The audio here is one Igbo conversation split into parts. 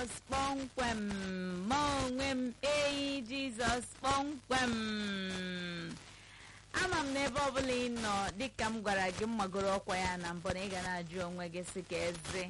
jizọs kpọmkwem ma onwe m eyi jizọs kpọmkwem ama m n'ebe ọbụla ị nọ dịka m gwara gị mmagoro ọkwa ya na mbụ na ị ga na-ajụ onwe gị sị ka eze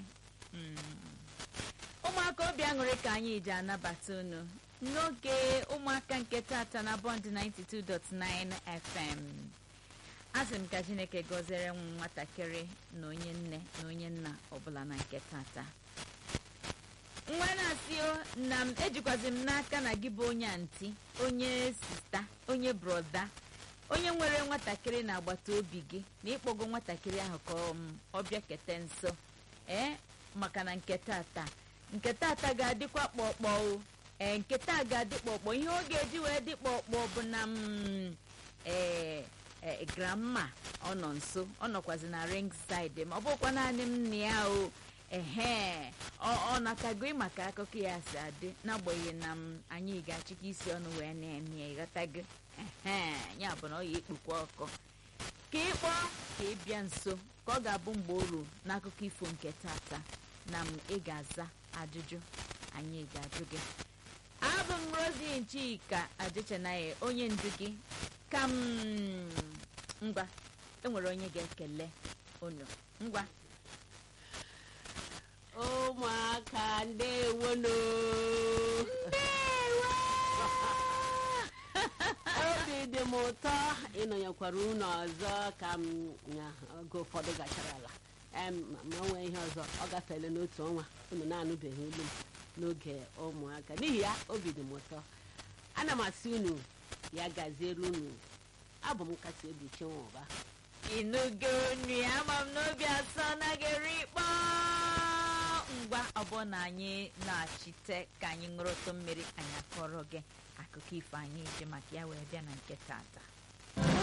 ụmụaka obi aṅụrị ka anyị ji anabata unu n'oge ụmụaka nke tata na bọnd 92.9 fm asị m ka chineke gọziere m nwatakịrị na onye nne na onye nna ọbụla na nke tata nwa na-asị na m ejikwazi m n'aka na gị bụ onye anti onye sista onye broda onye nwere nwatakịrị na agbata obi gị na ịkpọgo nwatakịrị ahụ ka ọ bịa kete nso ee maka na nke tata nke tata ga-adịkwa kpọkpọ o ee nke taa ga-adị kpọkpọ ihe ọ ga-eji wee dị kpọkpọ bụ na m ee ee grandma ọ nọ nso ọ nọkwazi na ring side ma ọ bụkwa naanị m na ya o ehe ọ natago maka akụkọ ya si adị n'agbanyeghị na m anyị ga-achịkọ isi ọnụ wee na-eme ya ịghọtago ehe ya bụ na ọ ya ekpukwa ọkụ ka ịkpọ ka ị bịa nso ka ọ ga-abụ mgbe o ruo n'akụkọ ifo nke tata na m ị ga-aza ajụjụ anyị ga-ajụ gị abụ m rozi nchika adịchanaghị onye ndu gị ka m ngwa enwere onye ga-ekele unu ngwa ụmụaka ndewono obi dị m ụtọ ịnọnyekwara unu ọzọ ka m oge ụfọdụ gachara ala ma nwee ihe ọzọ ọ gafeela n'otu ọnwa unu na-anụbeghị olu m n'oge ụmụaka n'ihi ya obi dị m ụtọ ana m asị unu ya gaziere unu abụ m kasị obi chinwụba ịnụgo unu ya ama m n'obi asọ naghị eri ikpọ ngwa ọbụna na anyị na-achite ka anyị ṅụrụtụ mmiri anyị akọrọ gị akụkọ ifo anyị ji maka ya wee bịa na nke tata